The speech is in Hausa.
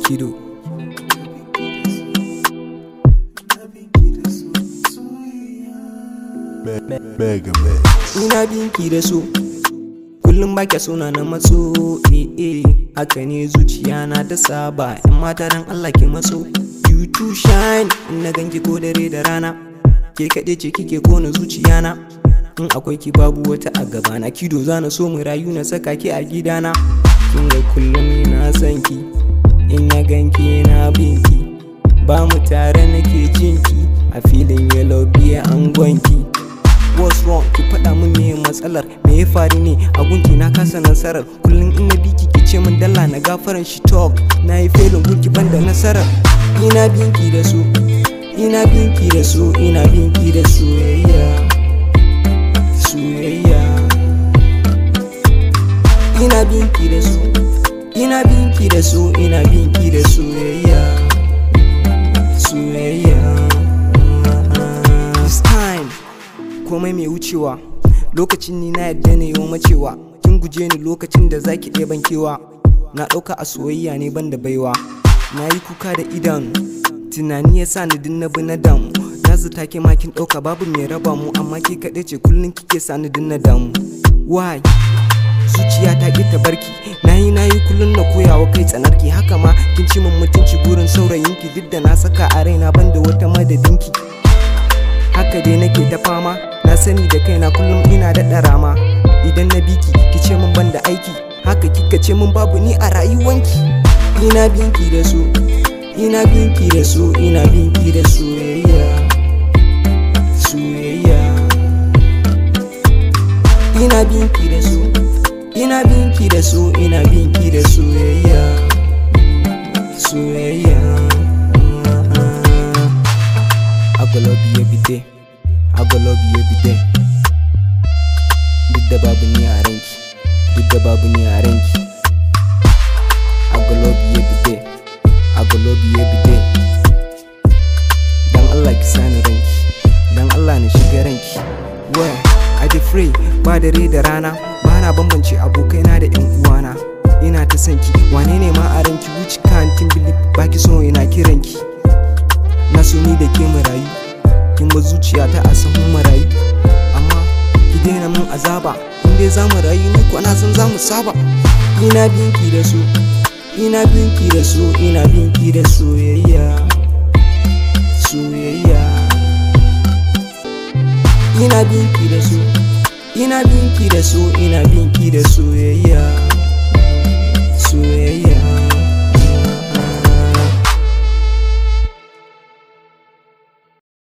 Kido. Mega Man. Ina binki da so, kullum ba suna na matso, eh eh, haka ne zuciya na ta saba, ‘yan mata dan Allah ke matso. You too shine, in na ganki ko dare da rana, ke kaɗe ce kike kona zuciya na. In akwai ki babu wata a gabana, kido zana so mu rayu na saka ki a gidana. Kin ga kullum ina son ki, in na ganki na binki, ba mu tare nake jinki, a filin yellow biya an gwanki. what's wrong ki faɗa min me matsalar me ya faru ne a gunki na kasa nasarar kullum in na biki ki ce min dalla na gafaran shi talk na yi felin gunki ban da nasarar ina binki da su ina binki da su ina binki da soyayya soyayya ina binki da su ina binki da su ina binki da soyayya soyayya It's time komai mai wucewa lokacin ni na yadda ne yau macewa kin guje ni lokacin da zaki ɗaya bankewa na ɗauka a soyayya ne ban da baiwa na yi kuka da idanu tunani ya sa ni din na bi na damu na zata ke ma kin ɗauka babu mai raba mu amma ke kaɗai ce kullum kike sa ni din na damu why zuciya ta ƙi ta barki na yi na yi kullum na koyawa kai tsanarki haka ma kin ci min mutunci burin saurayinki duk da na saka a raina ban da wata madadinki haka dai nake ta fama na sani da kaina kullum ina da rama idan na biki ki ce min ban da aiki haka kika ce min babu ni a rayuwanki ina binki da su ina binki da su ina binki da soyayya soyayya ina binki da su ina binki da su ina binki da soyayya soyayya I go love you every day. I go love you every day. Duk da babu ni a ranki, duk da babu ni a ranki. I go love you every day. I go love you every day. Dan Allah ki sani ranki, dan Allah na shiga ranki. Where I dey free ba dare da rana, ba na bambance abokaina da 'yan uwana. Ina ta sanki, wane ne ma a ranki which can't believe baki so ina kiranki. na so ni da ke marayu kin ba zuciya ta a sahun marayu amma ki daina min azaba in dai za mu rayu ni ko na san za mu saba ina binki da su ina binki da su ina binki da soyayya soyayya ina binki da su ina binki da su ina binki da soyayya